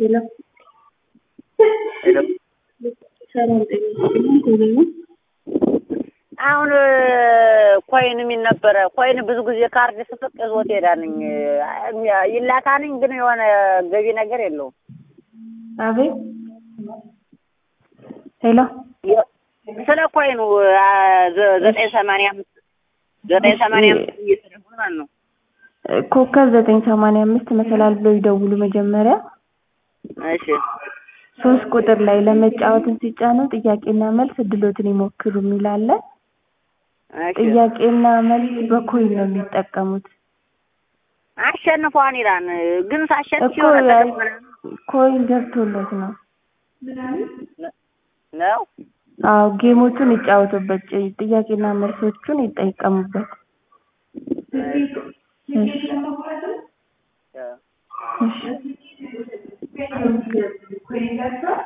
ሄሎ ሄሎ ሰላም ጤና ይስጥልኝ። ቴሌ ነው። አሁን ኮይን የሚል ነበረ። ኮይን ብዙ ጊዜ ካርድ ስፍቅ ይዞት ሄዳንኝ ይላካንኝ፣ ግን የሆነ ገቢ ነገር የለውም። አቤት ሄሎ ስለ ኮይኑ ዘጠኝ ሰማንያ አምስት ዘጠኝ ሰማንያ አምስት እየተደጉ ማለት ነው። ኮከብ ዘጠኝ ሰማንያ አምስት መሰላል ብለው ይደውሉ መጀመሪያ እሺ ሶስት ቁጥር ላይ ለመጫወትን ሲጫኑ ጥያቄና መልስ እድሎትን ይሞክሩ የሚል አለ። እሺ ጥያቄና መልስ በኮይን ነው የሚጠቀሙት አሸንፏን ይላል። ግን ሳሸንፍ እኮ የሆነ ያ- ጥቅም ምናምን ኮይን ገብቶለት ነው። ነው። አዎ ጌሞቹን ይጫወቱበት፣ ጭ- ጥያቄና መልሶቹን ይጠቀሙበት። እሺ እሺ